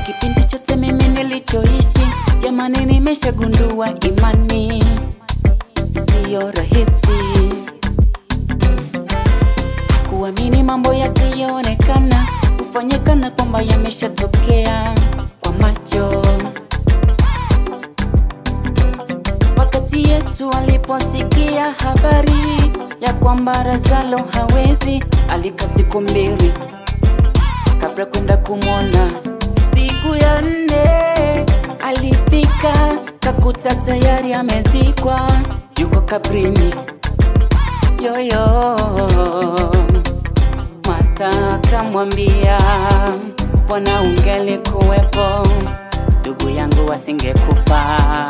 kipindi chote mimi nilichoishi, jamani, nimeshagundua imani siyo rahisi kuamini mambo yasiyoonekana hufanyikana kwamba yameshatokea kwa macho. Wakati Yesu aliposikia habari ya kwamba Lazaro hawezi, alikaa siku mbili kabla kwenda kumwona. Siku ya nne alifika, kakuta tayari amezikwa, yuko kabrini. Yoyo Martha akamwambia, Bwana, ungelikuwepo ndugu yangu asingekufa.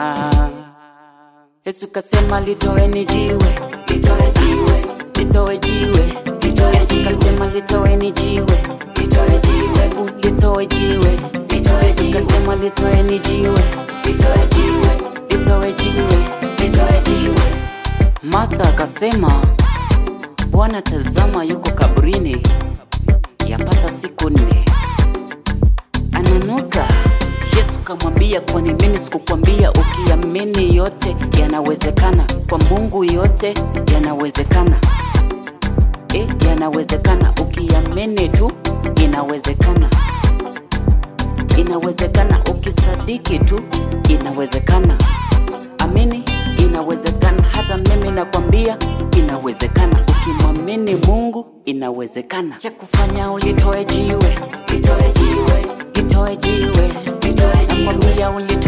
Yesu kasema litoeni jiwe, litoe jiwe, litoe jiwe, litoe Yesu kasema litoeni jiwe, litoe jiwe, Hebu litoe jiwe, litoe jiwe, kasema litoeni jiwe, litoe jiwe, litoe jiwe, litoe jiwe. Martha akasema, Bwana, tazama yuko kabrini yapata siku nne, ananuka. Yesu kamwambia, kwani mimi sikukwambia? Ukiamini yote yanawezekana, kwa Mungu yote yanawezekana. E, yanawezekana ukiamini tu, inawezekana, inawezekana ukisadiki tu, inawezekana. Amini, inawezekana. Hata mimi nakwambia inawezekana, ukimwamini Mungu inawezekana. Cha kufanya ulitoe jiwe, litoe jiwe, litoe jiwe, litoe jiwe, nakwambia ulitoe